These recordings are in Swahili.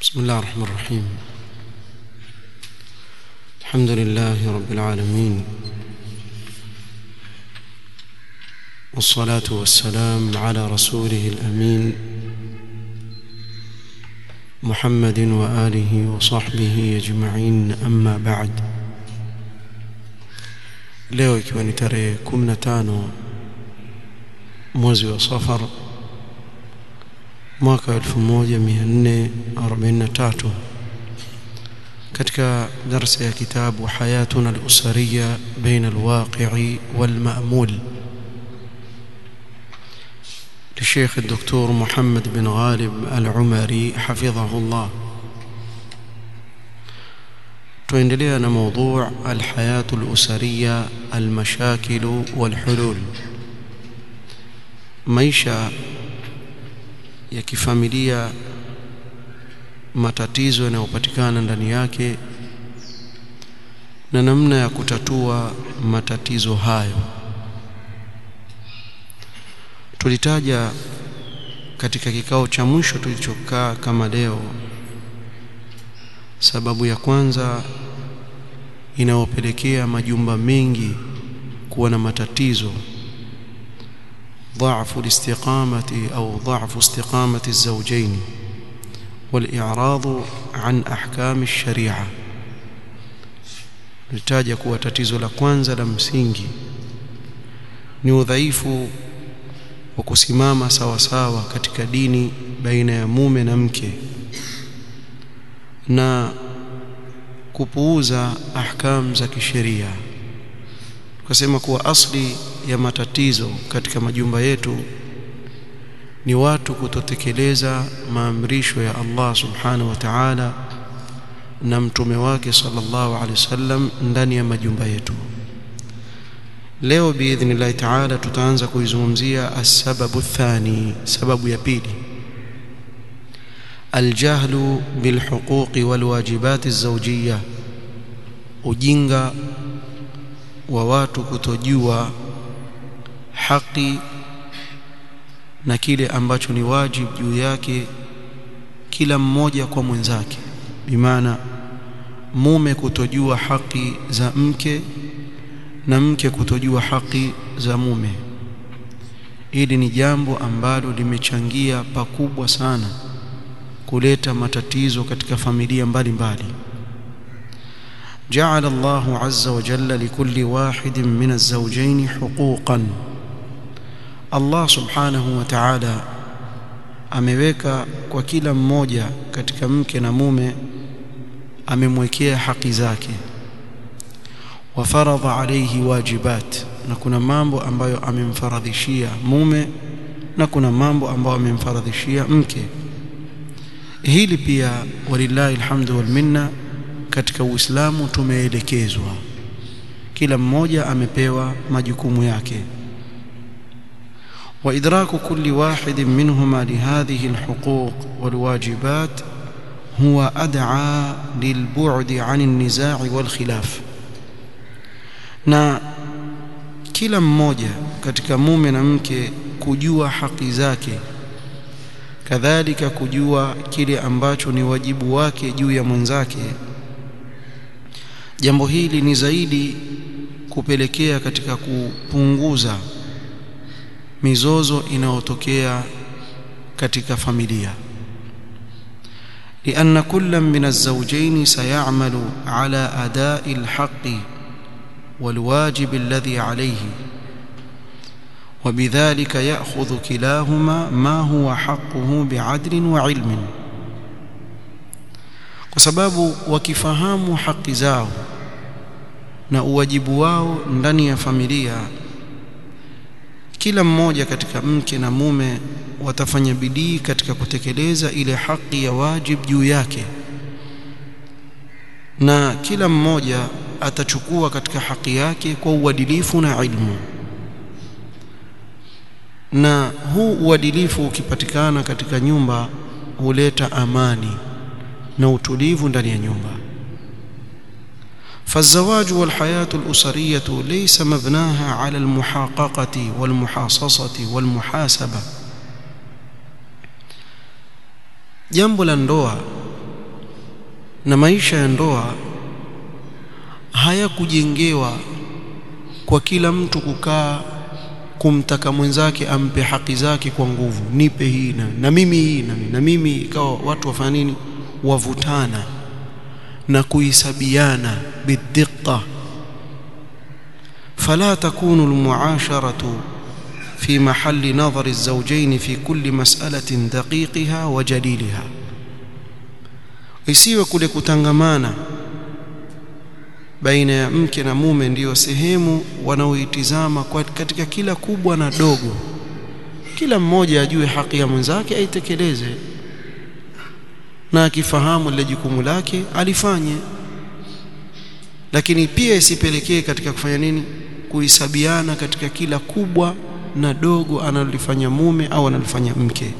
بسم الله الرحمن الرحيم الحمد لله رب العالمين والصلاة والسلام على رسوله الأمين محمد وآله وصحبه أجمعين أما بعد leo ikiwa ni tarehe 15 mwezi wa safar mwaka 1443 katika darsa ya kitabu hayatuna al-usariya baina al-waqi'i wal-ma'mul للشيخ الدكتور محمد بن غالب العمري حفظه الله tuendelea na موضوع الحياة الأسرية المشاكل والحلول maisha ya kifamilia matatizo yanayopatikana ndani yake na namna ya kutatua matatizo hayo tulitaja katika kikao cha mwisho tulichokaa kama leo sababu ya kwanza inayopelekea majumba mengi kuwa na matatizo ضعف الاستقامة أو ضعف استقامة الزوجين والإعراض عن أحكام الشريعة nitaja kuwa tatizo la kwanza la msingi ni udhaifu wa kusimama sawa sawa katika dini baina ya mume na mke na kupuuza ahkam za kisheria tukasema kuwa asli ya matatizo katika majumba yetu ni watu kutotekeleza maamrisho ya Allah subhanahu wa ta'ala na mtume wake sallallahu alaihi wasallam ndani ya majumba yetu leo biidhnillah ta'ala tutaanza kuizungumzia as-sababu thani sababu ya pili الجهل بالحقوق والواجبات الزوجيه ujinga wa watu kutojua haki na kile ambacho ni wajibu juu yake kila mmoja kwa mwenzake bimaana mume kutojua haki za mke na mke kutojua haki za mume hili ni jambo ambalo limechangia pakubwa sana kuleta matatizo katika familia mbalimbali mbali. جعل الله عز وجل لكل واحد من الزوجين حقوقا الله سبحانه وتعالى ameweka kwa kila mmoja katika mke na mume amemwekea haki zake wa faradha alayhi wajibat na kuna mambo ambayo amemfaradhishia mume na kuna mambo ambayo amemfaradhishia mke hili pia walillahi alhamdu wal minna katika Uislamu tumeelekezwa kila mmoja amepewa majukumu yake وإدراك كل واحد منهما لهذه الحقوق والواجبات هو أدعى للبعد عن النزاع والخلاف na kila mmoja katika mume na mke kujua haki zake kadhalika kujua kile ambacho ni wajibu wake juu ya mwenzake jambo hili ni zaidi kupelekea katika kupunguza mizozo inayotokea katika familia لأن كل من الزوجين سيعمل على أداء الحق والواجب الذي عليه وبذلك يأخذ كلاهما ما هو حقه بعدل وعلم kwa sababu wakifahamu haki zao na uwajibu wao ndani ya familia kila mmoja katika mke na mume watafanya bidii katika kutekeleza ile haki ya wajib juu yake na kila mmoja atachukua katika haki yake kwa uadilifu na ilmu na huu uadilifu ukipatikana katika nyumba huleta amani na utulivu ndani ya nyumba فالزواج والحياة الأسرية ليس مبناها على المحاققة والمحاصصة والمحاسبة jambo la ndoa na maisha ya ndoa hayakujengewa kwa kila mtu kukaa kumtaka mwenzake ampe haki zake kwa nguvu nipe hii na, na mimi hii na, na mimi ikawa watu wafanya nini wavutana na kuhisabiana bidiqa فلا تكون المعاشرة في محل نظر الزوجين في كل مسألة دقيقها وجليلها isiwe kule kutangamana baina ya mke na mume ndiyo sehemu wanaoitizama katika kila kubwa na dogo kila mmoja ajue haki ya mwenzake aitekeleze na akifahamu lile jukumu lake alifanye lakini pia isipelekee katika kufanya nini kuhisabiana katika kila kubwa na dogo analolifanya mume au analofanya mke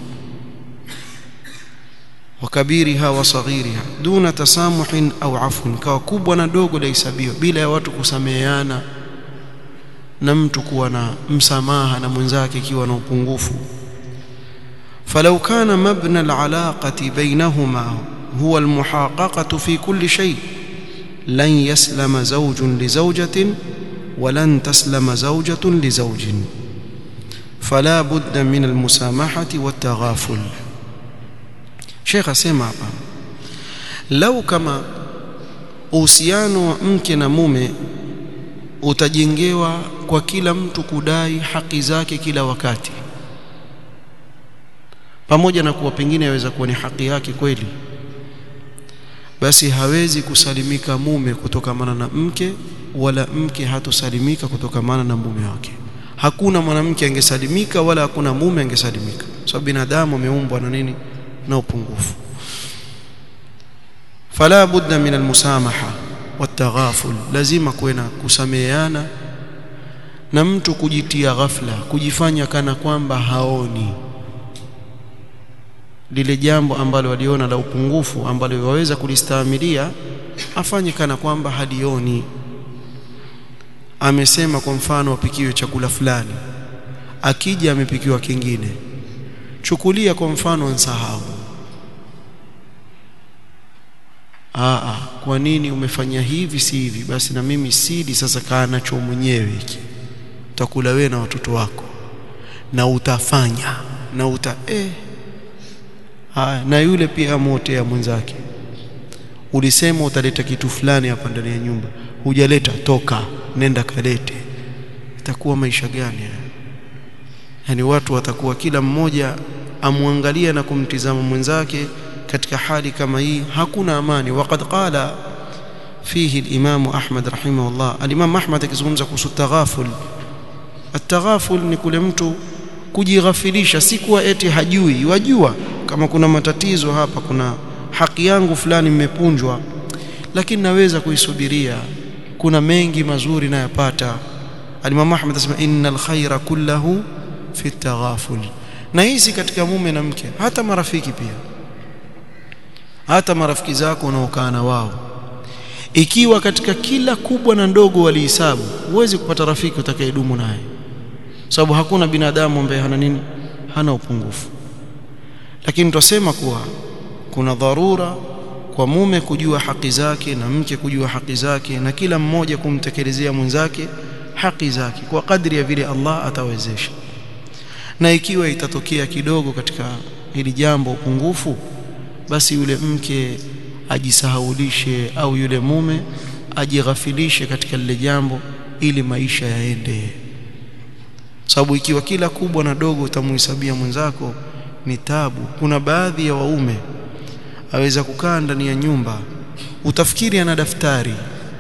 wakabiriha wa saghiriha duna tasamuhin au afun kawa kubwa na dogo lahesabiwa bila ya watu kusameheana na mtu kuwa na msamaha na mwenzake ikiwa na upungufu falau kana mabna alaqati bainahuma huwa almuhaqaqatu fi kulli shay lan yaslama zawjun li zawjatin ولن تسلم زوجة لزوج فلا بد من المسامحة والتغافل شيخ asema hapa lau kama uhusiano wa mke na mume utajengewa kwa kila mtu kudai haki zake kila wakati pamoja na kuwa pengine yaweza kuwa ni haki yake kweli basi hawezi kusalimika mume kutokamana na mke wala mke hatosalimika kutokamana na mume wake hakuna mwanamke angesalimika wala hakuna mume angesalimika sababu binadamu ameumbwa na nini na upungufu fala budda min almusamaha wataghaful lazima kuwe na kusameheana na mtu kujitia ghafla kujifanya kana kwamba haoni lile jambo ambalo waliona la upungufu ambalo waweza kulistahimilia afanye kana kwamba halioni amesema kwa mfano apikiwe chakula fulani akija amepikiwa kingine chukulia kwa mfano nsahau aa kwa nini umefanya hivi si hivi basi na mimi sidi sasa kaa nacho mwenyewe hiki utakula wewe na watoto wako na utafanya na uta eh haya na yule pia amotea mwenzake ulisema utaleta kitu fulani hapa ndani ya nyumba hujaleta toka nenda kalete itakuwa maisha gani yani watu watakuwa kila mmoja amwangalia na kumtizama mwenzake katika hali kama hii hakuna amani waqad qala fihi al-imam Ahmad rahimahullah al-imam Ahmad akizungumza kuhusu taghaful at-taghaful ni kule mtu kujighafilisha si kuwa eti hajui wajua kama kuna matatizo hapa kuna haki yangu fulani mmepunjwa lakini naweza kuisubiria kuna mengi mazuri nayapata Al-Imam Ahmad anasema innal khaira kullahu fi taghaful na hizi katika mume na mke hata marafiki pia hata marafiki zako unaokaa na wao ikiwa katika kila kubwa na ndogo walihisabu huwezi kupata rafiki utakayedumu naye sababu hakuna binadamu ambaye hana nini hana upungufu lakini tutasema kuwa kuna dharura kwa mume kujua haki zake na mke kujua haki zake na kila mmoja kumtekelezea mwenzake haki zake kwa kadri ya vile Allah atawezesha na ikiwa itatokea kidogo katika hili jambo upungufu basi yule mke ajisahaulishe au yule mume ajighafilishe katika lile jambo ili maisha yaende sababu ikiwa kila kubwa na dogo utamuhesabia mwenzako ni tabu kuna baadhi ya waume aweza kukaa ndani ya nyumba utafikiri ana daftari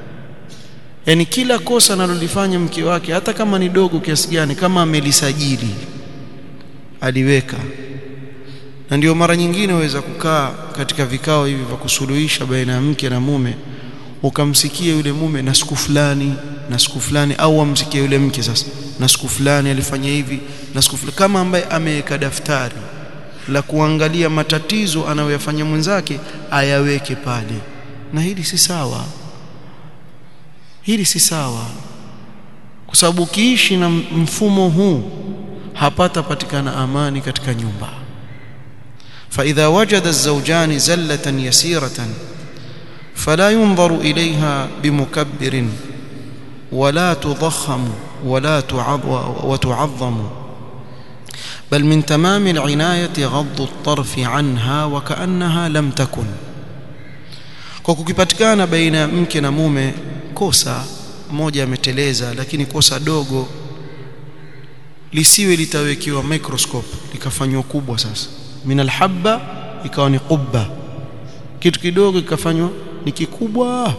yani kila kosa analolifanya mke wake hata kama ni dogo kiasi gani kama amelisajili aliweka na ndio mara nyingine waweza kukaa katika vikao hivi vya kusuluhisha baina ya mke na mume ukamsikia yule mume na siku fulani na siku fulani au amsikie yule mke sasa na siku fulani alifanya hivi na siku fulani kama ambaye ameweka daftari la kuangalia matatizo anayoyafanya mwenzake ayaweke pale na hili si sawa hili si sawa kwa sababu ukiishi na mfumo huu hapata patikana amani katika nyumba فإذا وجد الزوجان زلة يسيرة فلا ينظر إليها بمكبر ولا تضخم ولا وتعظم بل من تمام العناية غض الطرف عنها وكأنها لم تكن kwa kukipatikana baina ya mke na mume kosa moja ameteleza lakini kosa dogo lisiwe litawekiwa microscope likafanywa kubwa sasa min alhabba ikawa ni qubba kitu kidogo kikafanywa ni kikubwa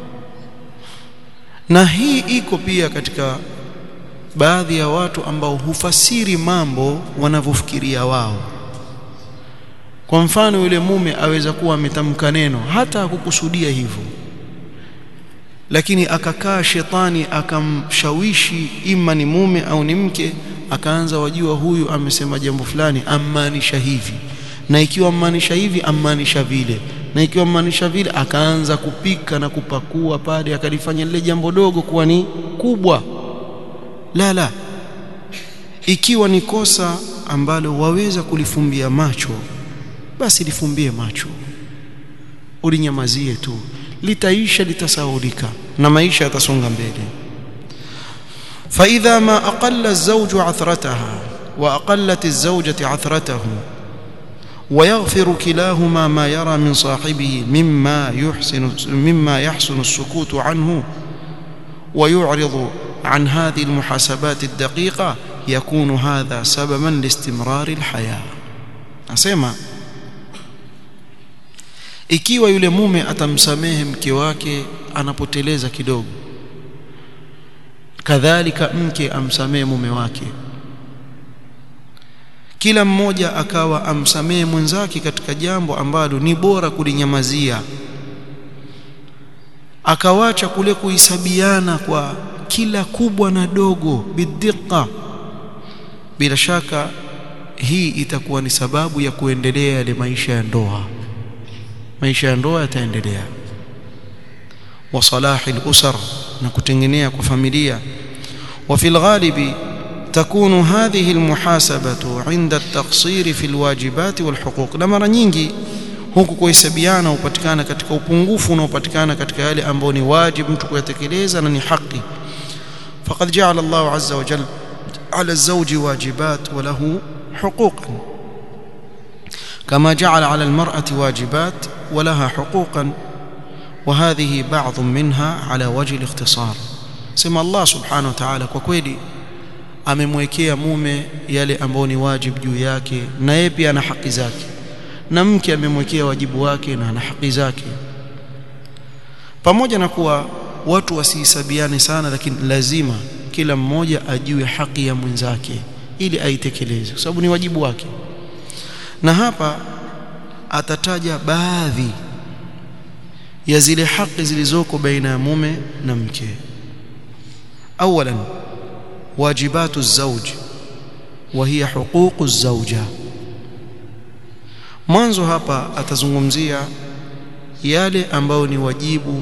na hii iko pia katika baadhi ya watu ambao hufasiri mambo wanavyofikiria wao kwa mfano yule mume aweza kuwa ametamka neno hata hakukusudia hivyo lakini akakaa shetani akamshawishi ima ni mume au ni mke akaanza wajua huyu amesema jambo fulani ammaanisha hivi na ikiwa ammaanisha hivi ammaanisha vile na ikiwa ammaanisha vile akaanza kupika na kupakua pale akalifanya lile jambo dogo kuwa ni kubwa la la ikiwa ni kosa ambalo waweza kulifumbia macho basi lifumbie macho ulinyamazie tu litaisha litasaulika na maisha yatasonga mbele فإذا ما أقل الزوج عثرتها وأقلت الزوجة عثرته ويغفر كلاهما ما يرى من صاحبه مما يحسن مما يحسن السكوت عنه ويعرض عن هذه المحاسبات الدقيقة يكون هذا سببا لاستمرار الحياة أسمع ikiwa yule mume atamsamehe mke wake anapoteleza kidogo kadhalika mke amsamehe mume wake kila mmoja akawa amsamehe mwenzake katika jambo ambalo ni bora kulinyamazia akawacha kule kuhisabiana kwa kila kubwa na dogo bidhiqa bila shaka hii itakuwa ni sababu ya kuendelea yale maisha ya ndoa maisha ya ndoa yataendelea wa salahi al-usar na kutengenea kwa familia wa fil ghalibi تكون هذه المحاسبة عند التقصير في الواجبات والحقوق na mara nyingi huku kuhesabiana upatikana katika upungufu unaopatikana katika yale ambayo ni wajibu mtu kuyatekeleza na ni haki faqad ja'ala Allah azza wa jalla ala az-zawji wajibat wa lahu huquqan كما جعل على المرأة واجبات ولها حقوقا وهذه بعض منها على وجه الاختصار سمى الله سبحانه وتعالى kwa kweli amemwekea mume yale ambayo ni wajibu juu yake na yeye pia ana haki zake na mke amemwekea wajibu wake na ana haki zake pamoja na kuwa watu wasihisabiane sana lakini lazima kila mmoja ajue haki ya mwenzake ili aitekeleze kwa sababu ni wajibu wake na hapa atataja baadhi ya zile haki zilizoko baina ya mume na mke awalan wajibatu الزوج وهي حقوق الزوجه mwanzo hapa atazungumzia yale ambayo ni wajibu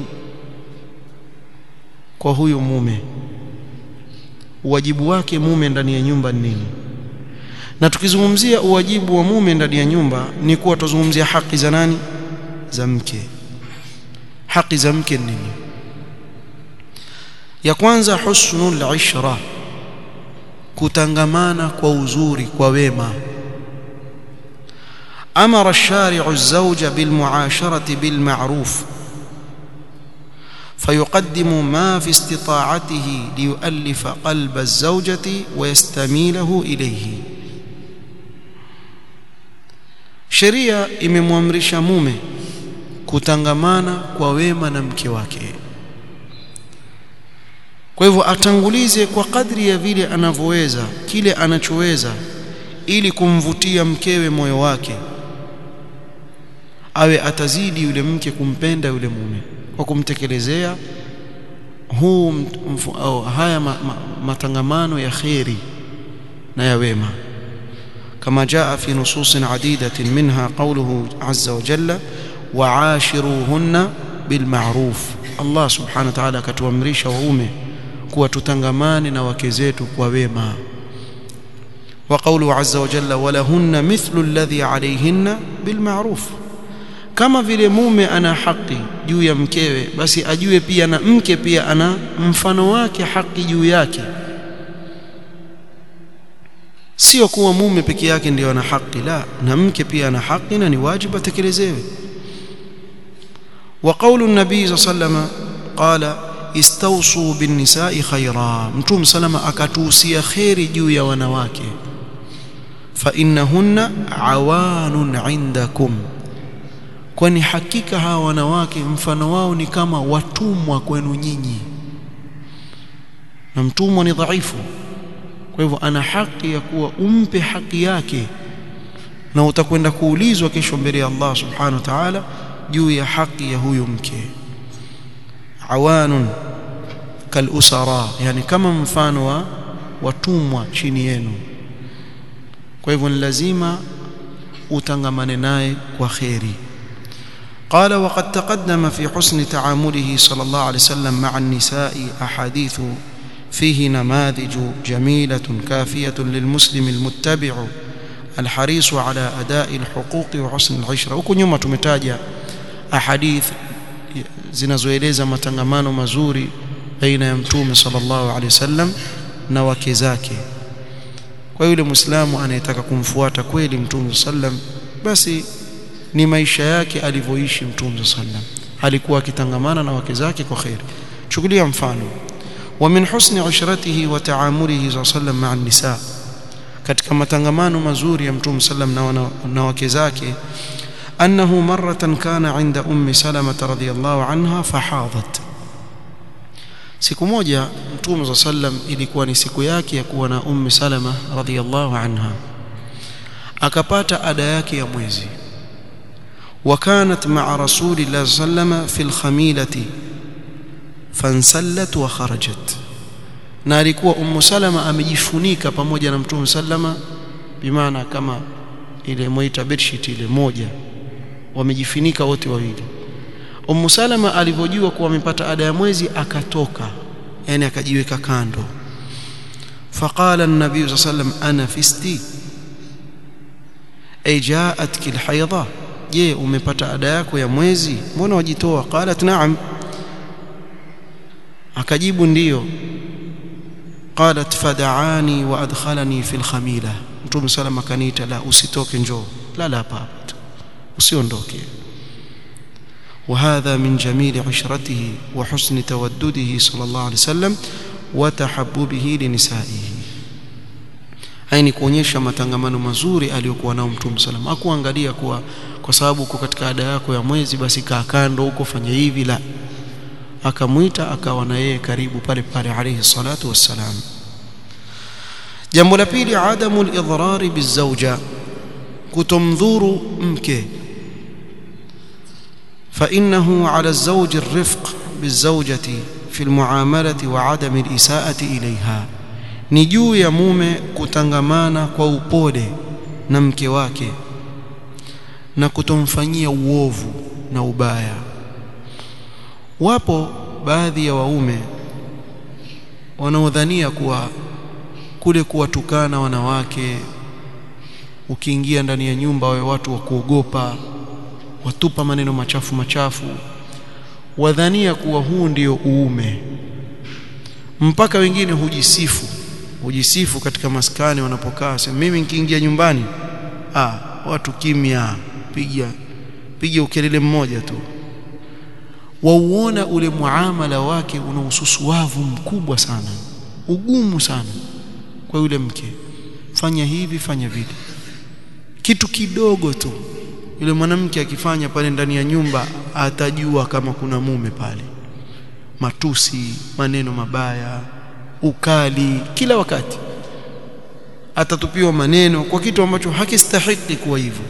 kwa huyu mume wajibu wake mume ndani ya nyumba ni nini na tukizungumzia uwajibu wa mume ndani ya nyumba ni kuwa tuzungumzia haki za nani za mke haki za mke nini ya kwanza husnul ishra kutangamana kwa uzuri kwa wema amara ash-shari'u az-zawja bil mu'asharati bil ma'ruf فيقدم ما في استطاعته ليؤلف قلب الزوجة ويستميله إليه sheria imemwamrisha mume kutangamana kwa wema na mke wake kwa hivyo atangulize kwa kadri ya vile anavyoweza kile anachoweza ili kumvutia mkewe moyo wake awe atazidi yule mke kumpenda yule mume kwa kumtekelezea huu mfu, au haya ma, ma, matangamano ya kheri na ya wema كما جاء في نصوص عديدة منها قوله عز وجل وعاشروهن بالمعروف الله سبحانه وتعالى كتوامرisha waume kuwa tutangamane na wake zetu kwa wema وقوله عز وجل ولهن مثل الذي عليهن بالمعروف kama vile mume ana haki juu ya mkewe basi ajue pia na mke pia ana mfano wake haki juu yake sio kuwa mume peke yake ndio ana haki la na mke pia ana haki na ni wajibu atekelezewe wa qaulu nabii sallama qala istawsu bin nisa'i khaira mtume salama akatuhusia khairi juu ya wanawake fa innahunna awanun indakum kwani hakika hawa wanawake mfano wao ni kama watumwa kwenu nyinyi na mtumwa ni dhaifu kwa hivyo ana haki ya kuwa umpe haki yake na utakwenda kuulizwa kesho mbele ya Allah subhanahu wa ta'ala juu ya haki ya huyo mke awanun kalusara yani kama mfano wa watumwa chini yenu kwa hivyo ni lazima utangamane naye kwa kheri قال وقد تقدم في حسن تعامله صلى الله عليه وسلم مع النساء أحاديث فيه نماذج جميلة كافية للمسلم المتبع الحريص على أداء الحقوق وحسن العشرة huko nyuma tumetaja ahadith zinazoeleza matangamano mazuri baina ya mtume sallallahu alaihi wasallam na wake zake kwa yule muislamu anayetaka kumfuata kweli mtume sallam basi ni maisha yake alivyoishi mtume sallam alikuwa akitangamana na wake zake kwa khair chukulia mfano wa min husni ushratihi wa ta'amulihi sallam ma'a nisa katika matangamano mazuri ya mtume sallam na, na wake zake أنه مرة كان عند أم سلمة رضي الله عنها فحاضت siku moja mtume صلى sallam ilikuwa ni siku yake ya kuwa na ummi salama radhiyallahu anha akapata ada yake ya mwezi وكانت مع رسول الله صلى الله عليه وسلم في الخميلة فانسلت وخرجت na alikuwa ummu salama amejifunika pamoja na mtume sallama bimaana kama ile moita bedsheet ile moja wamejifunika wote wawili Ummu Salama alivyojua kuwa amepata ada ya mwezi akatoka yani akajiweka kando faqala an-nabiy sallallahu alayhi wasallam ana fisti ay jaatki al-haydha je umepata ada yako ya mwezi mbona wajitoa qalat na'am akajibu ndiyo qalat fad'ani wa adkhalani fi al-khamila mtume salama kaniita la usitoke njoo lala hapa hapa usiondoke وهذا من جميل عشرته وحسن تودده صلى الله عليه وسلم وتحببه لنسائه haini kuonyesha matangamano mazuri aliyokuwa nao mtume sallam hakuangalia kuwa kwa sababu uko katika ada yako ya mwezi basi kaa kando huko fanya hivi la akamwita akawa na yeye karibu pale pale alayhi salatu wassalam jambo la pili adamu al-idrar bizawja kutomdhuru mke فإنه على الزوج الرفق بالزوجة في المعاملة وعدم الإساءة إليها ni juu ya mume kutangamana kwa upole na mke wake na kutomfanyia uovu na ubaya wapo baadhi ya waume wanaodhania kuwa kule kuwatukana wanawake ukiingia ndani ya nyumba wawe watu wa kuogopa watupa maneno machafu machafu wadhania kuwa huu ndio uume mpaka wengine hujisifu hujisifu katika maskani wanapokaa sema mimi nikiingia nyumbani ah watu kimya piga piga ukelele mmoja tu wauona ule muamala wake una ususuavu mkubwa sana ugumu sana kwa yule mke fanya hivi fanya vile kitu kidogo tu yule mwanamke akifanya pale ndani ya nyumba atajua kama kuna mume pale matusi maneno mabaya ukali kila wakati atatupiwa maneno kwa kitu ambacho hakistahiki kuwa hivyo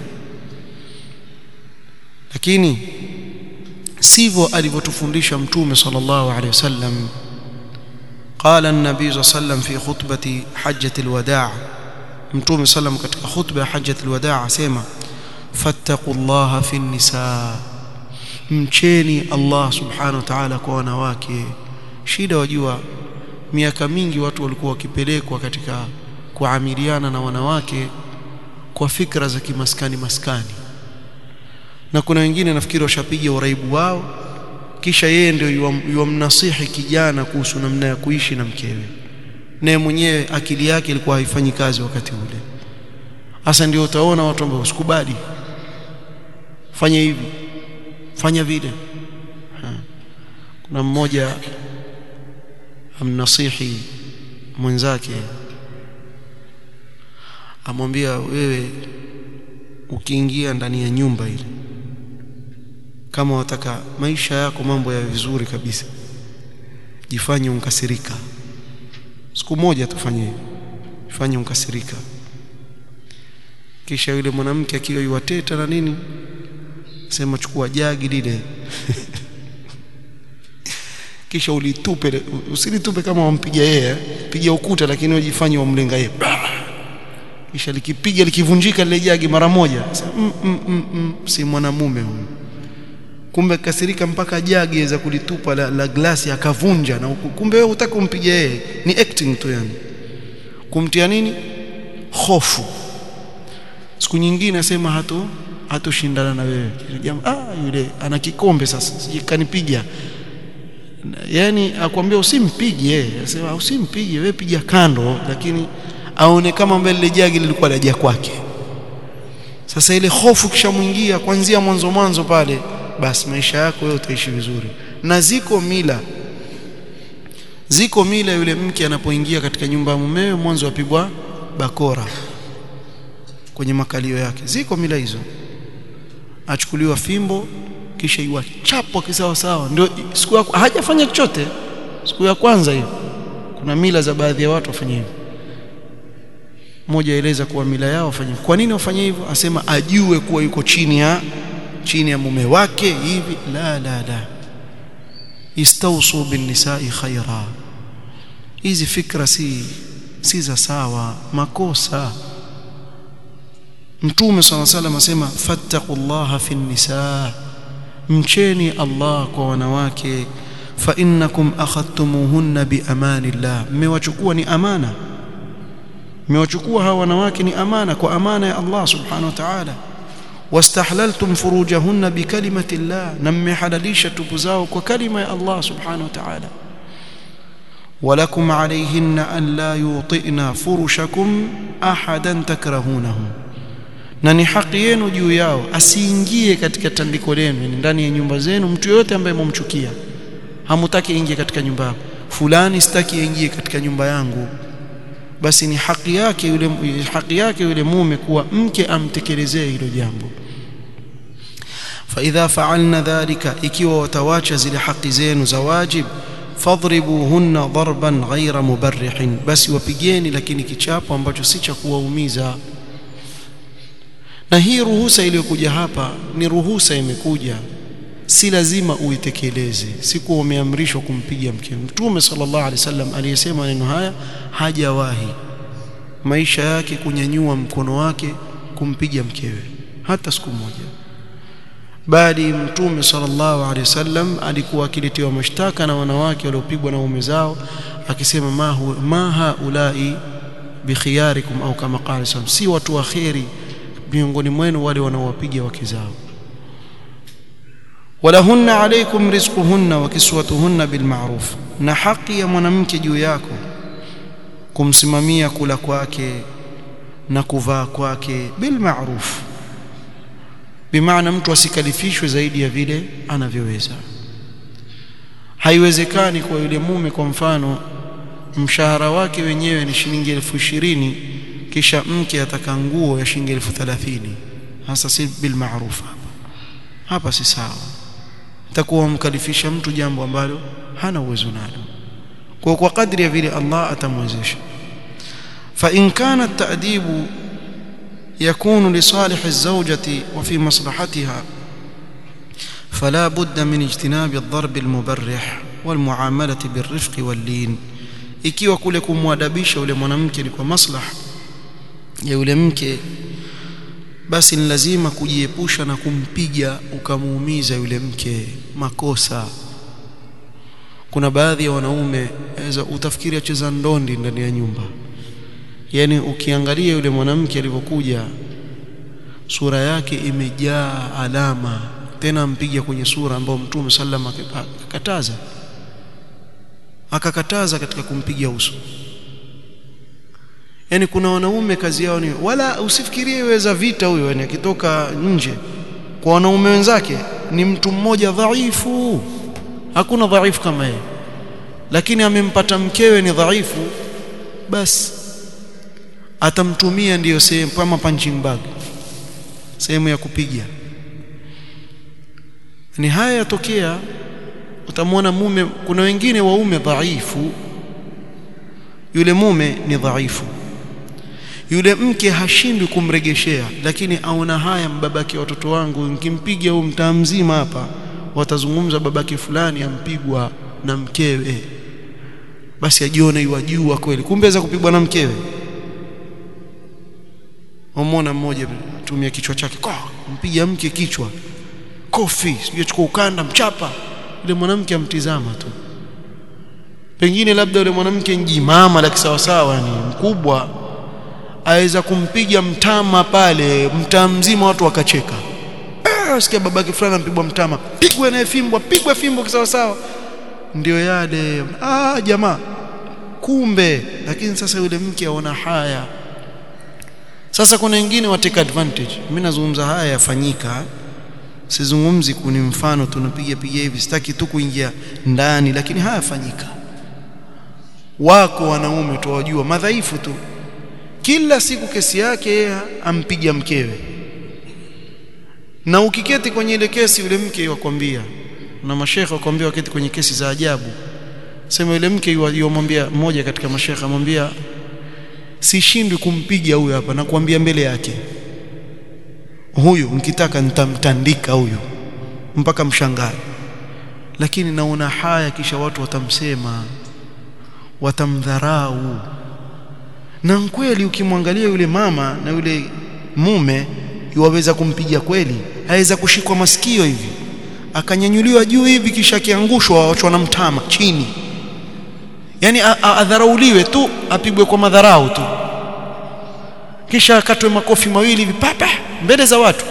lakini sivyo alivyotufundisha mtume sallallahu alaihi wasallam قال النبي صلى الله عليه وسلم في خطبة حجة الوداع متوم صلى الله عليه وسلم katika khutba ya حجة الوداع asema fattaqullaha fi nisa mcheni Allah subhanahu wa ta'ala kwa wanawake shida wajua miaka mingi watu walikuwa wakipelekwa katika kuamiliana na wanawake kwa fikra za kimaskani maskani na kuna wengine nafikiri washapiga uraibu wao kisha yeye ndio yuwamnasihi kijana kuhusu namna ya kuishi na mkewe naye mwenyewe akili yake ilikuwa haifanyi kazi wakati ule hasa ndio utaona watu ambao usikubali fanya hivi fanya vile ha. kuna mmoja amnasihi mwenzake amwambia wewe ukiingia ndani ya nyumba ile kama wataka maisha yako mambo ya vizuri kabisa jifanye unkasirika siku moja tufanye hivyo jifanye unkasirika kisha yule mwanamke akiwa yuwateta na nini sema chukua jagi lile kisha ulitupe usilitupe kama wampiga yeye piga ukuta lakini ujifanye wamlenga yeye kisha likipiga likivunjika lile jagi mara moja mm, mm, mm, mm, si mwanamume huyu kumbe kasirika mpaka jagi aweza kulitupa la, la glasi akavunja na kumbe wewe hutaki umpige yeye ni acting tu yani kumtia nini hofu siku nyingine asema hato hatoshindana na wewe ah yule ana kikombe sasa sikanipiga yani akwambia usimpige yeye asema usimpige wewe piga kando lakini aone kama mbele ile jagi lilikuwa laja kwake sasa ile hofu kishamwingia kuanzia mwanzo mwanzo pale basi maisha yako wewe utaishi vizuri na ziko mila ziko mila yule mke anapoingia katika nyumba ya mumewe mwanzo apigwa bakora kwenye makalio yake ziko mila hizo achukuliwa fimbo kisha iwachapwa kisawa sawa ndio siku ya hajafanya chochote siku ya kwanza hiyo kuna mila za baadhi ya watu wafanye hivyo mmoja aeleza kuwa mila yao wafanye kwa nini wafanye hivyo asema ajue kuwa yuko chini ya chini ya mume wake hivi la la la istawsu bin nisa'i khaira hizi fikra si si za sawa makosa mtume swalla salam asema fattaqullaha fi nisaa mcheni Allah kwa wanawake fa innakum akhadtumuhunna bi amanillah mmewachukua ni amana mmewachukua hawa wanawake ni amana kwa amana ya Allah subhanahu wa ta'ala wastahlaltum furujahunna bi kalimati Allah na mmehalalisha tupu zao kwa kalima ya Allah subhanahu wa ta'ala ولكم عليهن أن لا يوطئن فرشكم أحدا تكرهونه na ni haki yenu juu yao asiingie katika tandiko lenu ndani ya nyumba zenu mtu yote ambaye mumchukia hamutaki ingie katika nyumba yako fulani sitaki ingie katika nyumba yangu basi ni haki yake yule haki yake yule mume kuwa mke amtekelezee hilo jambo فاذا فعلنا ذلك ikiwa watawacha zile haki zenu za wajib fadribuhunna darban ghaira mubarrihin basi wapigeni lakini kichapo ambacho si cha kuwaumiza na hii ruhusa iliyokuja hapa ni ruhusa imekuja si lazima uitekeleze si kuwa umeamrishwa kumpiga mke mtume sallallahu alaihi wasallam aliyesema maneno haya hajawahi maisha yake kunyanyua mkono wake kumpiga mkewe hata siku moja bali mtume sallallahu alaihi wasallam alikuwa akiletewa mashtaka na wanawake waliopigwa na waume zao akisema ma hu, ma haulai bikhiyarikum au kama qala si watu wa khairi miongoni mwenu wale wanaowapiga wake zao walahunna alaykum rizquhunna wa kiswatuhunna bilma'ruf na haki ya mwanamke juu yako kumsimamia kula kwake na kuvaa kwake bilma'ruf bimaana mtu asikalifishwe zaidi ya vile anavyoweza haiwezekani kwa yule mume kwa mfano mshahara wake wenyewe ni shilingi elfu ishirini kisha mke ataka nguo ya shilingi elfu thelathini hasa si bil ma'ruf hapa hapa si sawa takuwa mkalifisha mtu jambo ambalo hana uwezo nalo kwa kwa kadri ya vile Allah atamwezesha fa in kana at-ta'dibu yakunu li salih az-zawjati wa fi maslahatiha فلا بد من اجتناب الضرب المبرح والمعامله بالرفق واللين ikiwa kule kumwadabisha yule mwanamke ni kwa maslaha ya yule mke basi ni lazima kujiepusha na kumpiga ukamuumiza yule mke makosa kuna baadhi ya wanaume aweza utafikiri acheza ndondi ndani ya nyumba yani ukiangalia yule mwanamke alivyokuja sura yake imejaa alama tena mpiga kwenye sura ambayo mtume sallam akakataza akakataza katika kumpiga uso yani kuna wanaume kazi yao ni wala usifikirie weza vita huyo yani akitoka nje kwa wanaume wenzake ni mtu mmoja dhaifu hakuna dhaifu kama yeye lakini amempata mkewe ni dhaifu basi atamtumia ndiyo sehemu kama punching bag sehemu ya kupiga ni haya yatokea utamwona mume kuna wengine waume dhaifu yule mume ni dhaifu yule mke hashindwi kumregeshea lakini aona haya mbabake watoto wangu nikimpiga huyu mtaa mzima hapa watazungumza babake fulani ampigwa na mkewe basi ajione iwajua kweli kumbe za kupigwa na mkewe umona mmoja tumia kichwa chake kwa mpiga mke kichwa kofi sijui chukua ukanda mchapa yule mwanamke amtizama tu pengine labda yule mwanamke njimama la kisawasawa ni mkubwa aweza kumpiga mtama pale mtaa mzima watu wakacheka ah sikia babake fulani ampigwa mtama pigwe naye fimbo pigwe fimbo kisawasawa ndio yale ah jamaa kumbe lakini sasa yule mke aona haya sasa kuna wengine wa take advantage mimi nazungumza haya yafanyika sizungumzi kuni mfano tunapiga piga hivi sitaki tu kuingia ndani lakini haya yafanyika wako wanaume tuwajua madhaifu tu kila siku kesi yake yeye ampiga mkewe na ukiketi kwenye ile kesi yule mke wakwambia na mashekhe wakwambia waketi kwenye kesi za ajabu sema yule mke yomwambia mmoja katika mashekhe amwambia sishindwi kumpiga huyu hapa na kuambia mbele yake huyu mkitaka nitamtandika huyu mpaka mshangae lakini naona haya kisha watu watamsema watamdharau na kweli ukimwangalia yule mama na yule mume yuwaweza kumpiga kweli aweza kushikwa masikio hivi akanyanyuliwa juu hivi kisha akiangushwa waachwa na mtama chini yani adharauliwe tu apigwe kwa madharau tu kisha akatwe makofi mawili hivi papa mbele za watu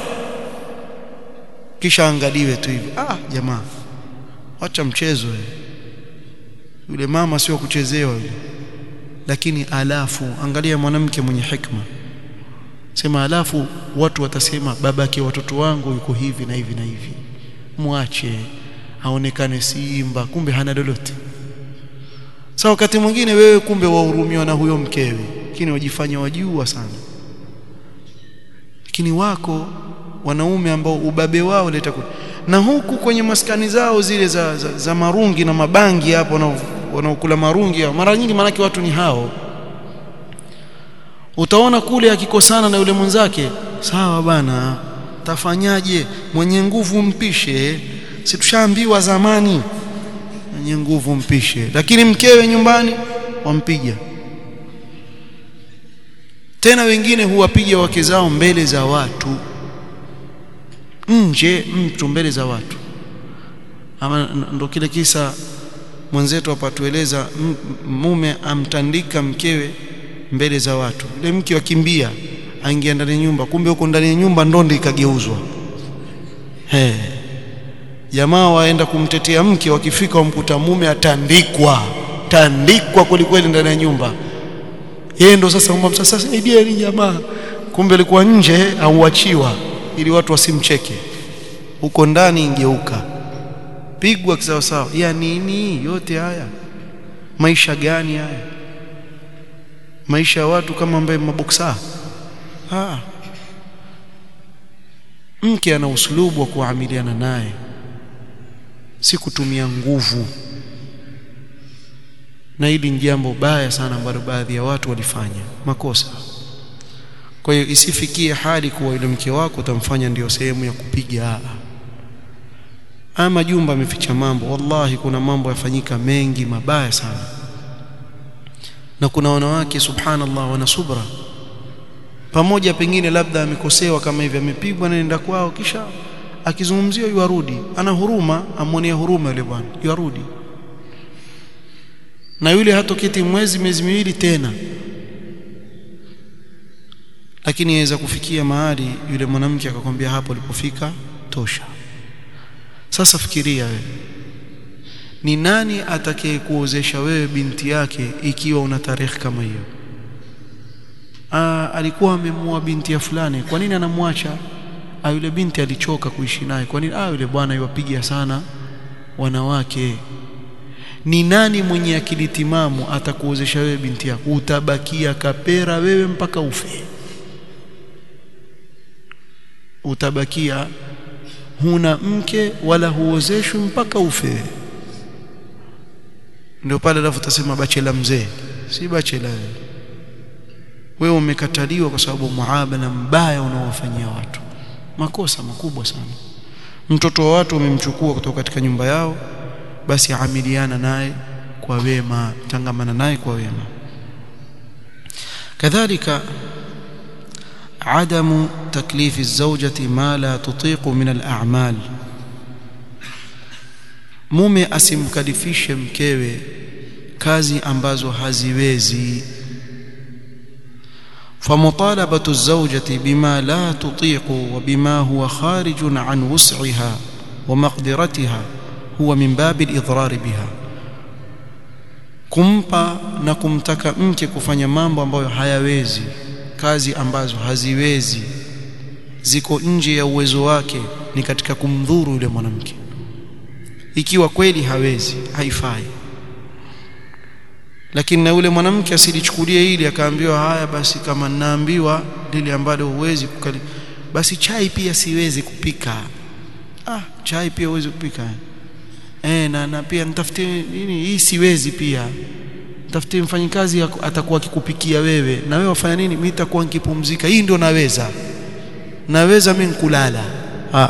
kisha angaliwe tu hivi ah jamaa acha mchezo yule mama sio kuchezewa yule lakini alafu angalia mwanamke mwenye hikma sema alafu watu watasema babake watoto wangu yuko hivi na hivi na hivi mwache aonekane simba kumbe hana lolote sasa wakati mwingine wewe kumbe wahurumiwa na huyo mkewe lakini wajifanya wajua sana lakini wako wanaume ambao ubabe wao leta na huku kwenye maskani zao zile za, za, za marungi na mabangi hapo wanaokula marungi mara nyingi manake watu ni hao utaona kule akikosana na yule mwenzake sawa bana tafanyaje mwenye nguvu mpishe si tushaambiwa zamani mwenye nguvu mpishe lakini mkewe nyumbani wampiga tena wengine huwapiga wake zao mbele za watu nje mtu mbele za watu ama ndo kile kisa mwenzetu apatueleza mume amtandika mkewe mbele za watu yule mke wakimbia aingia ndani ya nyumba kumbe huko ndani ya nyumba ndondi ikageuzwa he jamaa waenda kumtetea mke wakifika wamkuta mume atandikwa tandikwa kwelikweli ndani ya nyumba yeye ndo sasa umba sasa saidieni jamaa kumbe alikuwa nje auachiwa ili watu wasimcheke huko ndani ingeuka pigwa kisawa sawa ya nini yote haya maisha gani haya maisha ya watu kama ambaye maboksa ah mke ana uslubu wa kuamiliana naye si kutumia nguvu na hili ni jambo baya sana ambalo baadhi ya watu walifanya makosa kwa hiyo isifikie hali kuwa yule mke wako utamfanya ndio sehemu ya kupiga ama jumba ameficha mambo wallahi kuna mambo yafanyika mengi mabaya sana na kuna wanawake subhanallah wana subra pamoja pengine labda amekosewa kama hivi amepigwa na nenda kwao kisha akizungumziwa yuarudi ana huruma amwonea huruma yule bwana yuarudi na yule hatoketi mwezi miezi miwili tena lakini yaweza kufikia mahali yule mwanamke akakwambia hapo ulipofika tosha sasa fikiria wewe ni nani atakayekuozesha wewe binti yake ikiwa una tarehe kama hiyo Aa, alikuwa amemua binti ya fulani kwa nini anamwacha ah yule binti alichoka kuishi naye kwa nini ah yule bwana yuwapiga sana wanawake ni nani mwenye akili timamu atakuozesha wewe binti yako utabakia kapera wewe mpaka ufe utabakia huna mke wala huozeshwi mpaka ufe ndio pale alafu utasema bachela mzee si bachela wewe wewe umekataliwa kwa sababu muamala mbaya unaowafanyia watu makosa makubwa sana mtoto wa watu umemchukua kutoka katika nyumba yao basi amiliana naye kwa wema tangamana naye kwa wema kadhalika عدم تكليف الزوجة ما لا تطيق من الأعمال mume asimkalifishe mkewe kazi ambazo haziwezi فمطالبة الزوجة بما لا تطيق وبما هو خارج عن وسعها ومقدرتها هو من باب الإضرار بها kumpa na kumtaka mke kufanya mambo ambayo hayawezi kazi ambazo haziwezi ziko nje ya uwezo wake ni katika kumdhuru yule mwanamke ikiwa kweli hawezi haifai lakini na yule mwanamke asilichukulie hili akaambiwa haya basi kama ninaambiwa lile ambalo huwezi kukali basi chai pia siwezi kupika ah chai pia huwezi kupika eh na, na pia nitafutie nini hii siwezi pia tafutie mfanyikazi atakuwa akikupikia wewe na wewe wafanya nini mimi nitakuwa nikipumzika hii ndio naweza naweza mimi kulala ah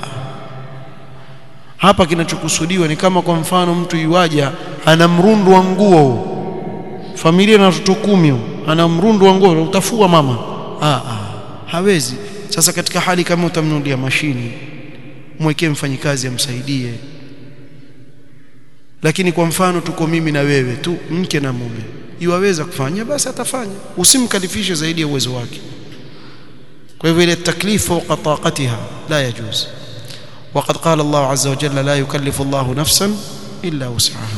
hapa kinachokusudiwa ni kama kwa mfano mtu yuaja ana mrundu wa nguo familia na watoto kumi ana mrundu wa nguo utafua mama ah, ah hawezi sasa katika hali kama utamnunulia mashini mwekee mfanyikazi amsaidie lakini kwa mfano tuko mimi na wewe tu mke na mume iwaweza kufanya basi atafanya usimkalifishe zaidi ya uwezo wake kwa hivyo ile taklifu fawqa taqatiha la yajuz وقد قال الله عز وجل لا يكلف الله نفسا إلا وسعها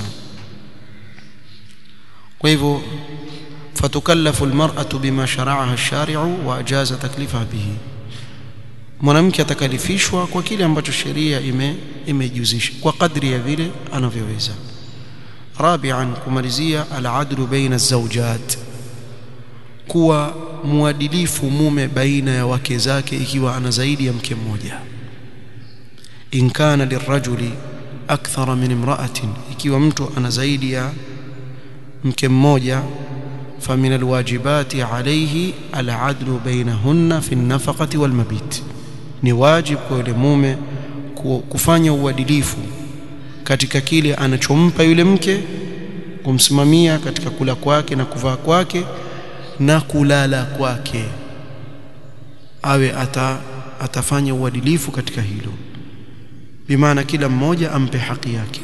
وإذا فتكلف المرأة بما شرعها الشارع وأجاز تكليفها به mwanamke atakalifishwa kwa kile ambacho sheria ime imejuzisha kwa kadri ya vile anavyoweza rabian kumalizia aladlu baina zawjat kuwa muadilifu mume baina ya wake zake ikiwa ana zaidi ya mke mmoja in kana lirajuli akthara min imra'atin ikiwa mtu ana zaidi ya mke mmoja famin alwajibati alayhi aladlu bainahunna fi an-nafaqati walmabit ni wajib kwa yule mume kufanya uadilifu katika kile anachompa yule mke kumsimamia katika kula kwake na kuvaa kwake na kulala kwake awe ata, atafanya uadilifu katika hilo bimaana kila mmoja ampe haki yake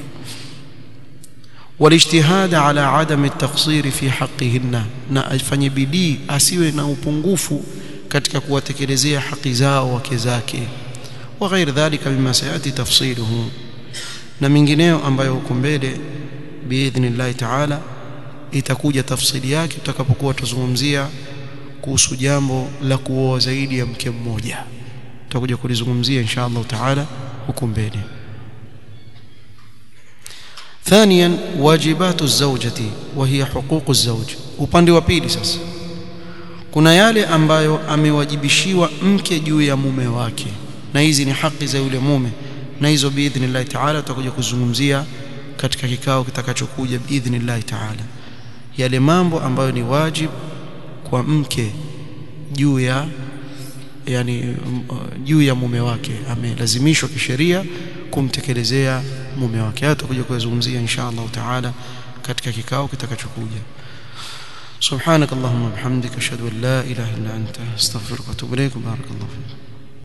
والاجتهاد على عدم التقصير في حقهن na afanye bidii asiwe na upungufu katika kuwatekelezea haki zao wake zake wa ghair dhalika mima sayati tafsiluhu na mingineo ambayo huko mbele biidhnillah taala itakuja tafsiri yake tutakapokuwa tuzungumzia kuhusu jambo la kuoa zaidi ya mke mmoja tutakuja kulizungumzia insha Allah taala huko mbele ثانيا واجبات الزوجة وهي حقوق الزوج upande wa pili sasa kuna yale ambayo amewajibishiwa mke juu ya mume wake na hizi ni haki za yule mume na hizo biidhnillah taala tutakuja kuzungumzia katika kikao kitakachokuja biidhnillah taala yale mambo ambayo ni wajib kwa mke juu ya yani juu ya mume wake amelazimishwa kisheria kumtekelezea mume wake haya tutakuja kuzungumzia insha Allah taala katika kikao kitakachokuja سبحانك اللهم وبحمدك اشهد ان لا اله الا انت استغفرك واتوب اليك بارك الله فيك